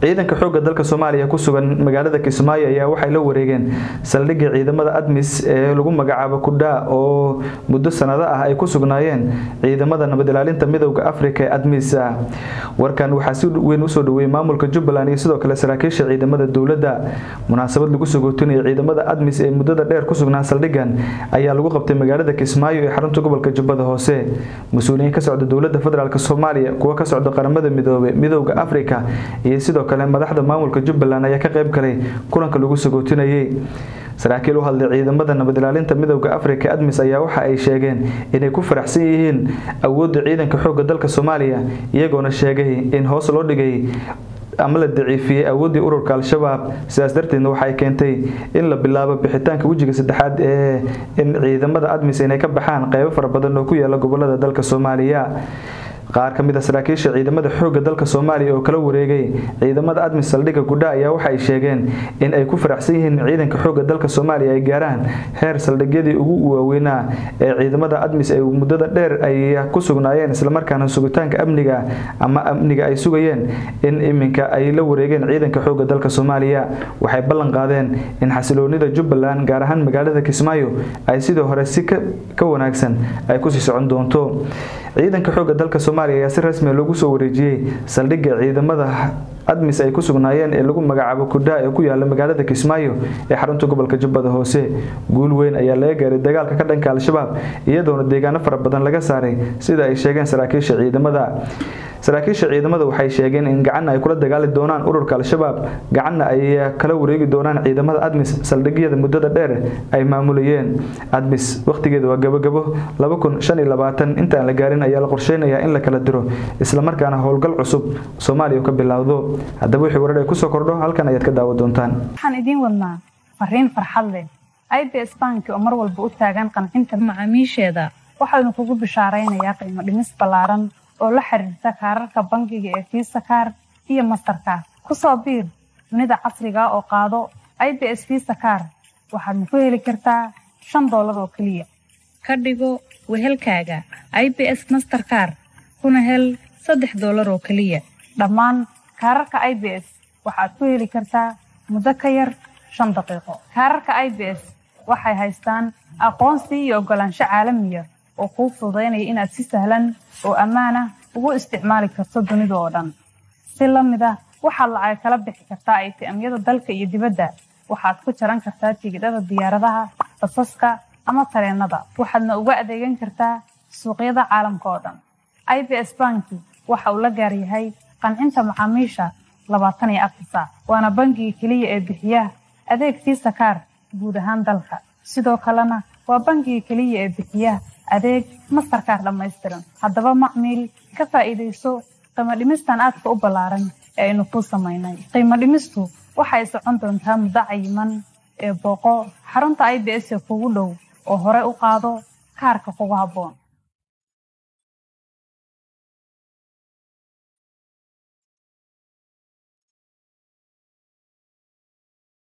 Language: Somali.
ciidanka xoogga dalka soomaaliya ku sugan magaalada kismaayo ayaa waxay la wareegeen saldhigga ciidamada admis ee lagu magacaabo kudhaa oo muddo sanado ah ay ku sugnaayeen ciidamada nabad ilaalinta midowda afrika ee admis warkan waxaa si weyn usoo dhaweeyey maamulka jubbaland iyo sidoo kale saraakiisha ciidamada dowladda munaasabad lagu sagootinaya ciidamada admis ee muddada dheer ku sugnaa saldhiggan ayaa lagu qabtay magaalada kismaayo ee xarunta gobolka jubbada hoose mas-uuliyiin ka socda dowladda federaalk soomaaliya kuwa ka socda qaramada midoobe midowda afrika iyo sidoo kale madaxda maamulka jubbaland ayaa ka qayb galay kulanka lagu sagootinayay saraakiil u hadlay ciidamada nabad ilaalinta midowda afrika admis ayaa waxa ay sheegeen inay ku faraxsan yihiin awoodda ciidanka xoogga dalka soomaaliya iyagoona sheegay in hoos loo dhigay ama la daciifiyey awooddii ururka al-shabaab sidaas darteedna waxay keentay in la bilaabo bixitaanka wejiga saddexaad ee in ciidamada admis inay ka baxaan qeybo fara badan oo ku yaala gobolada dalka soomaaliya qaar ka mid a saraakiisha ciidamada xoogga dalka soomaaliya oo kala wareegay ciidamada admis saldhigga gudha ayaa waxay sheegeen in ay ku faraxsan yihiin ciidanka xoogga dalka soomaaliya ay gaaraan heer saldhigyadii ugu waaweynaa ee ciidamada admis ay muddada dheer ay ku sugnaayeen islamarkaana sugitaanka amniga ama amniga ay sugayeen in iminka ay la wareegeen ciidanka xoogga dalka soomaaliya waxay ballan qaadeen in xasiloonida jubbaland gaar ahaan magaalada kismaayo ay sidoo hore si ka wanaagsan ay kusii socon doonto ciidanka xoogga dalka soomaaliya ayaa si rasmiya loogu soo wareejiyey saldhigga ciidamada admis ay ku sugnaayeen ee lagu magacaabo kudhaa ee ku yaala magaalada kismaayo ee xarunta gobolka jubbada hoose guul weyn ayaa laga gaaray dagaalka ka dhanka al-shabaab iyadoona deegaano fara badan laga saaray sida ay sheegeen saraakiisha ciidamada saraakiisha ciidamada waxay sheegeen in gacanna ay kula dagaali doonaan ururka al-shabaab gacanna ay kala wareegi doonaan ciidamada admis saldhigyada muddada dheer ay maamulayeen admis wakhtigeeda waa gabogabo intaan la gaarin ayaa la qorsheynayaa in la kala diro islamarkaana howlgal cusub soomaaliya ka bilowdo haddaba wixii warar ay kusoo kordho halkan ayaad ka daawa doontaan waxaan idiin wadnaa fariin farxad leh i b s banki oo mar walba u taagan qancinta macaamiisheeda waxaanu kugu bishaaraynayaa qiimo dhimis ballaaran oo la xiriirta kaararka bangiga ee fiisa kaar iyo mastarkaar ku soo biir dunida casriga oo qaado i b s fiisa kaar waxaadna ku heli kartaa shan doolar oo keliya ka dhigo wehelkaaga i b s masterkaar kuna hel saddex doolar oo keliya dhammaan kaararka i b s waxaad ku heli kartaa muddo ka yar shan daqiiqo kaararka i b s waxay haystaan aqoonsi iyo oggolaansho caalamiya oo kuu fududaynaya inaad si sahlan oo ammaanah ugu isticmaali karto dunida oo dhan si la mid ah waxaad lacag kala bixi kartaa aytiamyada dalka iyo dibadda waxaad ku jaran kartaa tigidhada diyaaradaha basaska ama tareennada waxaadna uga adeegan kartaa suuqyada caalamka oo dhan i b s banki waxa uu la gaar yahay qancinta macaamiisha labaatan iyo afar saac waana bangiga keliya ee bixiya adeeg fiisa kaar guud ahaan dalka sidoo kalena waa bangiga keliya ee bixiya adeeg mastarkaar dhammaystiran haddaba macmiil ka faa'iidayso qiimo dhimistan aadka u ballaaran ee aynu kuu samaynay qiimo dhimistu waxay socon doontaa muddo cayiman ee booqo xarunta i b s ee kugu dhow oo hore u qaado kaarka kugu habboon